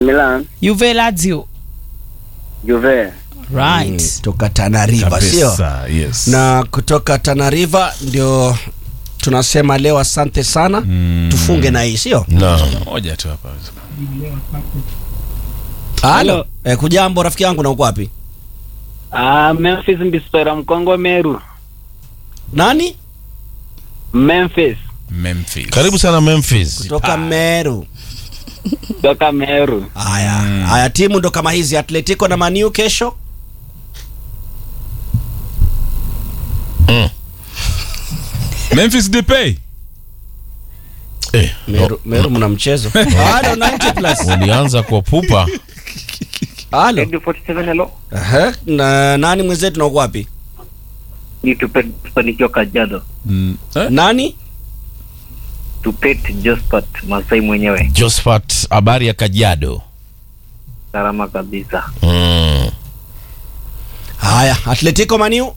Milan, Juve Lazio. Juve. Right. toka Tanariva sio? Kabisa, yes. Na kutoka Tanariva ndio tunasema leo asante sana Mm. tufunge na hii sio? Naam. moja tu hapa. Halo. Eh, kujambo rafiki yangu na uko wapi? Ah, Memphis Mbispera Mkongo Meru. Nani? Memphis Memphis. Karibu sana Memphis. Kutoka Meru. toka Meru. Haya, haya timu ndo kama hizi Atletico na Maniu kesho. Memphis Depay. Eh, Meru, Meru mna mchezo. Halo 90 plus. ulianza kwa pupa. Halo. 47 hello Aha, na nani mwenzetu na uko wapi? ni tupet tufanikiwa kajado Mm. Eh? Nani? tupet jospat masai mwenyewe Josephat, habari ya Kajiado. salama kabisa Mm. Haya, Atletico Maniu.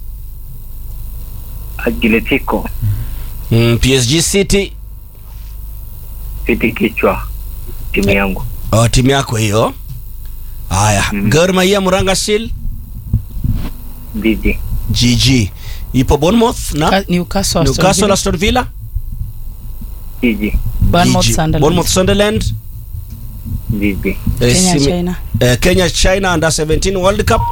agiletiko Mm, PSG City. fiti kichwa timu yangu Oh, timu yako hiyo. Haya, Mm. Gor Mahia Muranga Seal. jiji GG. Ipo Bournemouth na Ka- Newcastle. Aston Newcastle Villa. Aston Villa. jiji Bournemouth, GG. Sunderland. Bournemouth Sunderland. jiji Eh, Kenya, simi- China. eh, Kenya China under 17 World Cup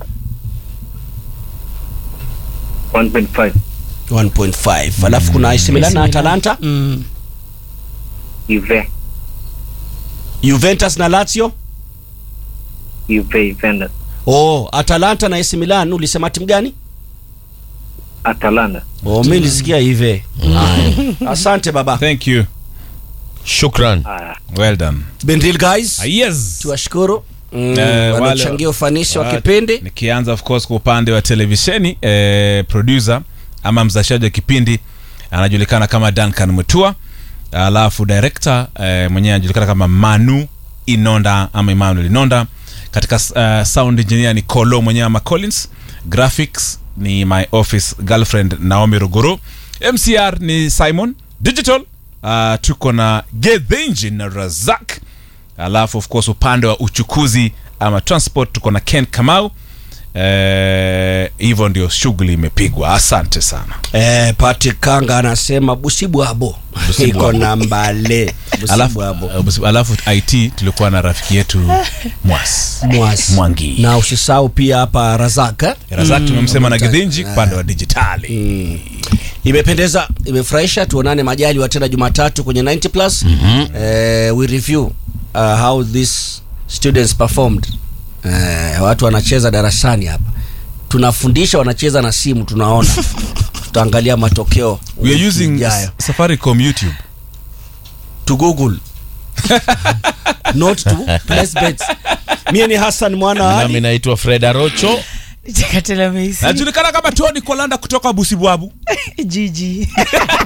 1.5 1.5. Alafu kuna AC Milan na AC Milan. Atalanta, Mm. uve Juventus na Lazio. uve Juventus Oh, Atalanta na AC Milan ulisema timu gani? atalanta Oh, mimi nilisikia hivi. Haya. Asante baba. Thank you. Shukran. haya Well done. Been real guys. Ah, yes. Tuwashukuru. Mm, Eh, wale- wanachangia ufanisi wa Ah, kipindi. Nikianza of course kwa upande wa televisheni eh, producer ama mzalishaji wa kipindi anajulikana kama Duncan Mutua, alafu director eh, mwenyewe anajulikana kama Manu Inonda ama Emmanuel Inonda. Katika uh, sound engineer ni Kolo mwenyewe ama Collins, graphics ni my office girlfriend Naomi Ruguru, MCR ni Simon, digital uh, tuko na Gethinji na Razak alafu of course upande wa uchukuzi ama transport tuko na ken kamau Eh, hivyo ndio shughuli imepigwa asante sana Eh, Patrick Kanga anasema busibwabo iko na mbale alafu, busibwabo uh, busi- alafu it tulikuwa na rafiki yetu mwas Mwas. Mwangi. na usisahau pia hapa Razaka razak tumemsema na Mta- gidhinji upande wa dijitali imependeza imefurahisha tuonane majali wa tena jumatatu kwenye 90 plus eh, we review uh, how these students performed eh, watu wanacheza darasani hapa tunafundisha wanacheza na simu tunaona tutaangalia matokeo we are wiki using ijayo. safaricom youtube to google not to place bets mie ni hassan mwana wa Nami Ali. naitwa Fred Arocho. Chakatela Messi. najulikana kama tony kolanda kutoka busibwabu Gigi.